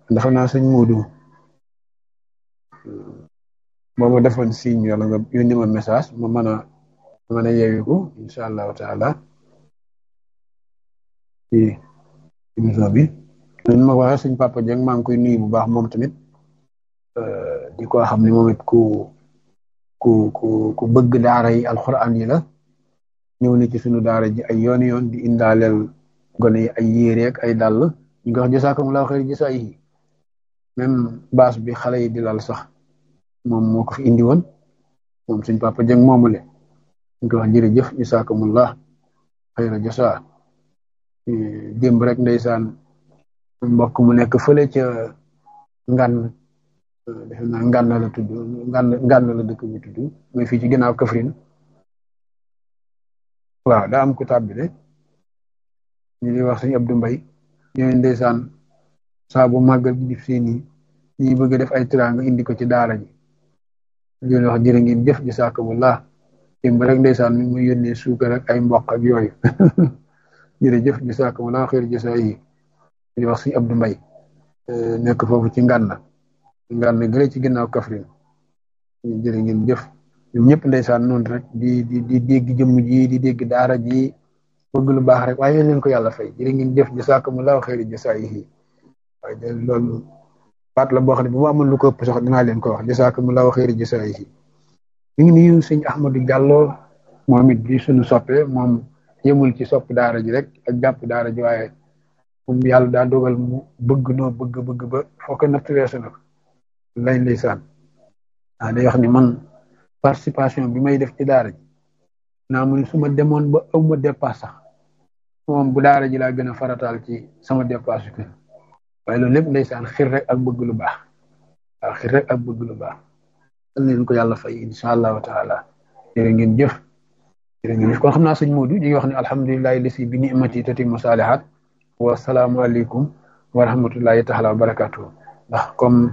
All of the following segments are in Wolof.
dafa naa sëñ Moodu boo ma defoon signe wala nga yónni ma message ma mën a mën a yeewiku incha allahu taala ci émission bi ñun ma ko waxee suñ papa Dieng maa ngi koy nuyu bu baax moom tamit di ko xam ne moom it ku ku ku ku bëgg daara yi alxuraan yi la ñëw na ci sunu daara ji ay yoon yoon di indaaleel gone yi ay yére ak ay dàll ñu ngi wax jasaakumullahu xayr jasaa yi même baas bi xale yi di lal sax moom moo ko fi indi woon moom suñ papa Dieng moomule ñu ko wax jërëjëf jasaakumullah xayra jasaa démb rek ndeysaan mbokk mu nekk fële ca ngan defe naa ngan la tudd ngan ngan la dëkk bi tudd mooy fii ci ginnaaw Kaffrine waaw daa am ku tàbbi de ñu di wax sëñ Abdou Mbaye ñooy ndeysaan saa bu màggal gi dif seen yi ñi bëgg def ay tiraanga indi ko ci daara ji di wax jërë ngeen jëf jasaakumullah démb rek ndeysaan mi muy yónnee suukar ak ay mboq ak yooyu jërëjëf jasaakumullah xeer jasaa yi di wax sëñ Abdou Mbaye nekk foofu ci ngànna ngaan ne gële ci ginnaaw Kaffrine jërë ngeen jëf ñoom ñëpp ndeysaan noonu rek di di di dégg jëmm ji di dégg daara ji bëgg lu baax rek waaye leen ko yàlla fay jërë ngeen jëf jasaakumullahu xayri jasaayihi waaye de loolu baat la boo xam ne bu ma amoon lu ko ëpp sax dinaa leen ko wax jasaakumullahu xayri jasaayihi ñu ngi nuyu sëñ Ahmadou Diallo moom it di suñu soppe moom yemul ci sopp daara ji rek ak jàpp daara ji waaye moom yàlla daa dogal mu bëgg noo bëgg bëgg ba foo ko natt weesu na ko lañ ndeysaan ah day wax ni man participation bi may def ci daara ji naa mu ne su ma demoon ba aw ma dépasse sax moom bu daara ji laa gën a farataal ci sama dépasse ko waaye loolu lépp ndeysaan xir rek ak bëgg lu baax waaw xir rek ak bëgg lu baax dal leen ko yàlla fay incha allahu taala jërë ngeen jëf jërë ngeen jëf kon xam naa sëñ Modou ñu ngi wax ne alhamdulilahi lisi bi nimati tatimu saalihat wa salaamu aleykum wa rahmatullahi taala wa barakatuhu ndax comme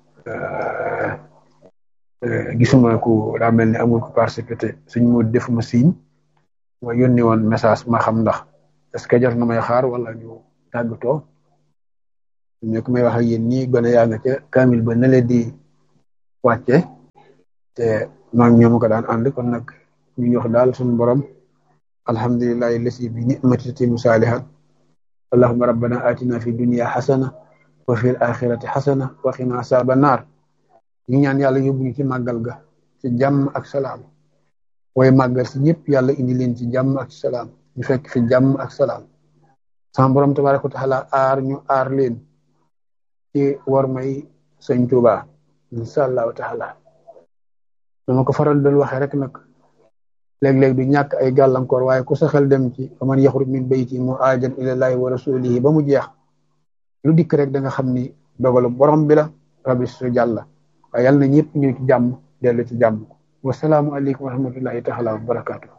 gisuma ku daa mel ni amul ko participé suñ mu defuma signe ma yónni woon message ma xam ndax est-ce que jar na may xaar wala ñu tàggatoo ñu ko may wax ak yéen ñii gone yaa nga ca kamil ba na leen di wàcce te maa ngi ñoom ko daan ànd kon nag ñu jox daal suñu borom alhamdulillahi lasi bi ni'mati tatimu saalihat allahumma rabbana atina fi dunya xasana wa fil axirati xasana wa qina asaaba naar ñu ñaan yàlla yóbbu ñu ci màggal ga ci jàmm ak salaam waaye màggal si ñëpp yàlla indi leen ci jàmm ak salaam ñu fekk fi jàmm ak salaam sama borom tabaraka wa taala aar ñu aar leen ci war may sëñ Tuuba insha allahu taala dama ko faral dal waxee rek nag léeg-léeg du ñàkk ay gàllankoor waaye ku sa xel dem ci man yaxruj min bayti muhaajiran ilallahi wa rasulihi ba mu jeex lu dikk rek da nga xam ni dogalu borom bi la rabbi su jàlla waaye yàlla na ñëpp ñëw ci jàmm dellu ci jàmm wasalaamu aleykum wa rahmatullahi taala wa barakaatu